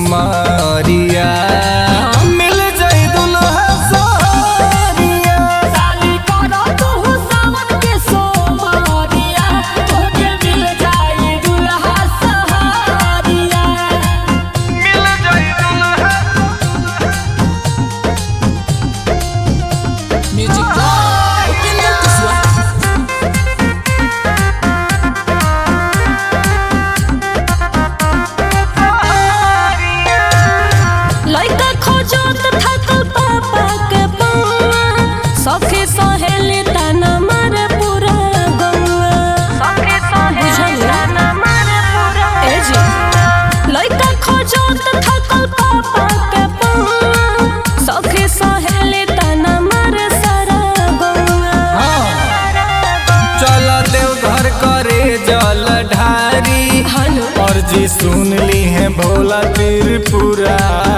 सुमारिया मिल जाई दुल्हा सारिया साली करो तू सावन के सोमरिया तोके मिल जाई दुल्हा सहारिया मिल जाई दुल्हा म्यूजिक बॉय किंग किस्वा लइका खोजत थकल पापा के पौआ सखी सहेली तना मारे पूरा गौआ सखी सहेली तना मारे पूरा ए जी लइका खोजत थकल पापा के पौआ सखी सहेली तना मारे सारा गौआ चल देव घर करे जल ढारी हेलो और जी सुन ली है भोला त्रिपुरारी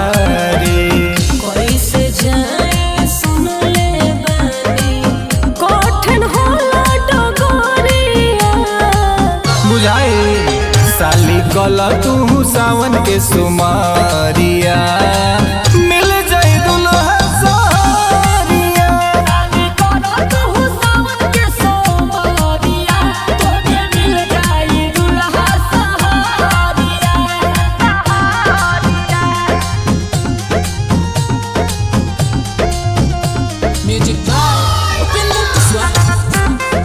कैसे जाए सुन ले बानी कठिन होला डगरिया बुझाई साली कल तू सावन के सुमारिया मिल जाई दुल्हा सारिया साली करो तू सावन के सोमरिया तोके मिल जाई दुल्हा सहारिया म्यूजिक बाय किंग किस्वा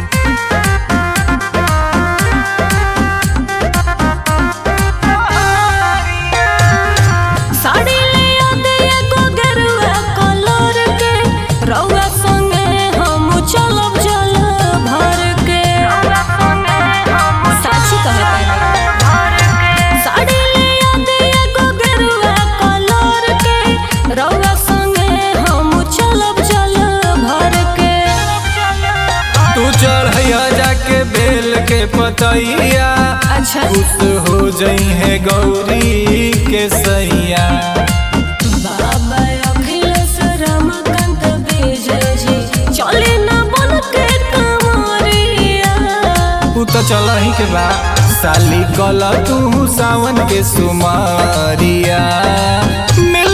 साड़ी ले आदे एगो गेरुआ कलर के रउआ संगे हम चलब जल भर के साची कहे साड़ी ले आदे एगो गेरुआ कलर के रउआ संगे हम चलब जल भर के तू चढ़ैया जाके बेल के पतैया अच्छा खुश हो जई है गौरी के सैया बाबा अखिलेश रमाकांत विजय जी चले न बन के कमरिया तू तो चल ही के बा साली कल तू सावन के सुमारिया मिल